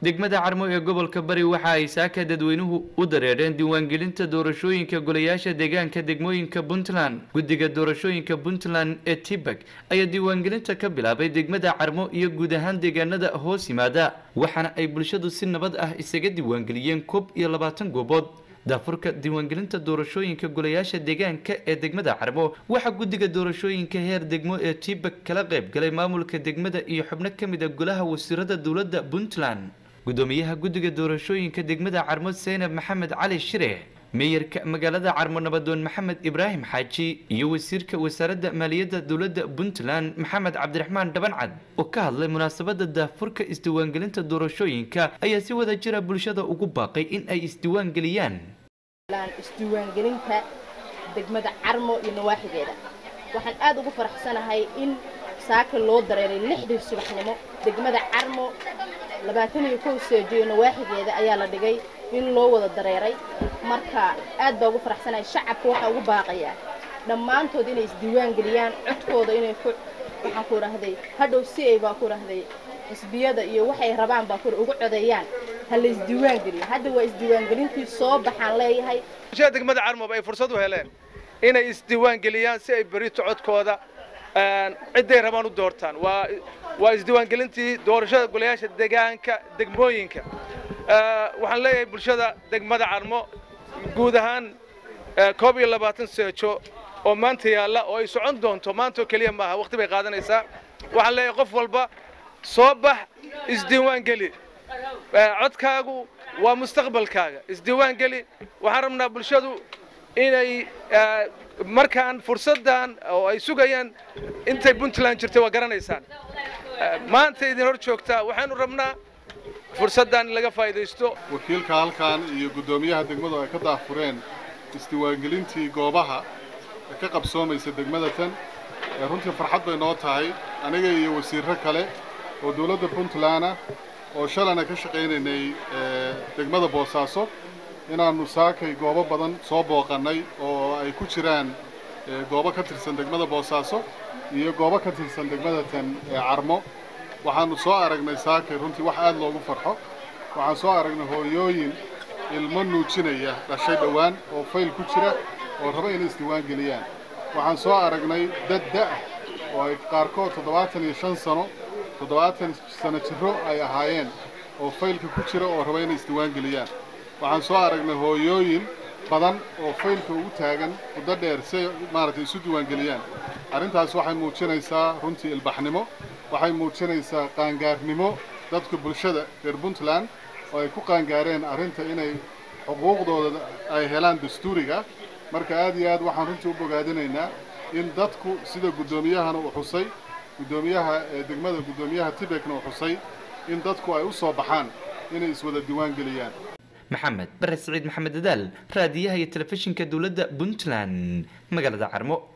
degmada carmo ee gobolka bari waxa ay saaka dadweynuhu u dareereen diiwaangelinta doorashooyinka golayaasha deegaanka degmooyinka puntland guddiga doorashooyinka puntland ee tibak ayaa diiwaangelinta ka bilaabay degmada carmo iyo guud ahaan deegaanada hoos yimaada waxaana ay bulshadu si nabad ah isaga diiwaangeliyeen koob iyo labaatan goobood daafurka diiwaangelinta doorashooyinka golayaasha deegaanka ee degmada carmo waxaa guddiga doorashooyinka heer degmo ee tibak kala qayb galay maamulka degmada iyo xubno ka mid a golaha wasiirada dowladda puntland gudoomiyaha guddiga doorashooyinka degmada carmo seynab maxamed cali shire meeyarka magaalada carmo nabadoon maxamed ibraahim xaaji iyo wasiirka wasaaradda maaliyadda dowladda puntland maxamed cabdiraxmaan dhabancad oo ka hadlay munaasabada daafurka isdiiwaangelinta doorashooyinka ayaa si wada jira bulshada ugu baaqay in ay isdiiwaangeliyaan isdiiwaangelinta degmada carmo iyo nawaaxigeeda waxaan aad ugu faraxsanahay in saaka loo dareeray lixdii subaxnimo degmada carmo labaatan iyo kow seejo iyo nawaaxigeeda ayaa la dhigay in loo wada dareeray marka aad baa ugu faraxsanahay shacabka waxaa ugu baaqayaa dhammaantood inay isdiiwaan geliyaan codkooda inay ku waxaan ku idhaahday hadhow si ay baa ku idhaahday xisbiyada iyo waxay rabaan baa ku ugu codeeyaan ha la isdiiwaan geliyo hadda waa isdiiwaangelintii soo baxaan leeyahay bulshada degmada carmob ay fursad u heleen inay isdiiwaan geliyaan si ay berito codkooda cidday rabaan u doortaan waa waa isdiiwaangelintii doorashada golayaasha deegaanka degmooyinka waxaan leeyahay bulshada degmada carmo guud ahaan koob iyo labaatan seejo oo maanta yaalla oo ay socon doonto maantoo keliya maaha waqti bay qaadanaysaa waxaan leeyahay qof walba soo bax isdiiwaan geli codkaagu waa mustaqbalkaaga isdiiwaan geli waxaan rabnaa bulshadu inay markaan fursaddan oo ay sugayaan intay puntland jirtay waa garanaysaan maanta idin hor joogtaa waxaanu rabnaa fursaddan in laga faa'idaysto wakiilka halkan iyo guddoomiyaha degmadu ay ka daafureen isdiiwaangelintii goobaha ee ka qabsoomaysa degmada tan runtii farxad bay noo tahay aniga iyo wasiirro kale oo dawladda puntland ah oo shalana ka shaqaynaynay degmada boosaaso inaannu saakay goobo badan soo booqannay oo ay ku jiraan goobo ka tirsan degmada boosaaso iyo goobo ka tirsan degmada tan carmo waxaannu soo aragnay saakay runtii wax aad loogu farxo waxaan soo aragnay hooyooyin ilmo nuujinaya dhashay dhowaan oo fayl ku jira oo raba inay isdiiwaan geliyaan waxaan soo aragnay dad da'ah oo ay qaarkood toddobaatan iyo shan sano toddobaatan sano jirro ay ahaayeen oo faylka ku jira oo raba inay isdiiwaan geliyaan waxaan soo aragnay hooyooyin badan oo faylka ugu taagan muddo dheer si ay maaragtay isu diiwaangeliyaan arrintaas waxay muujinaysaa runtii ilbaxnimo waxay muujinaysaa qaangaarnimo dadka bulshada reer puntland oo ay ku qaangaareen arrinta inay xuquuqdooda ay helaan dastuuriga marka aad iyo aad waxaan runtii u bogaadinaynaa in dadku sida guddoomiyahana uu xusay guddoomiyaha degmada guddoomiyaha tibekna uu xusay in dadku ay u soo baxaan inay iswada diiwaan geliyaan maxamed bare siciid maxamed dadaal raadiyaha iyo telefishinka dowladda puntland magaalada carmo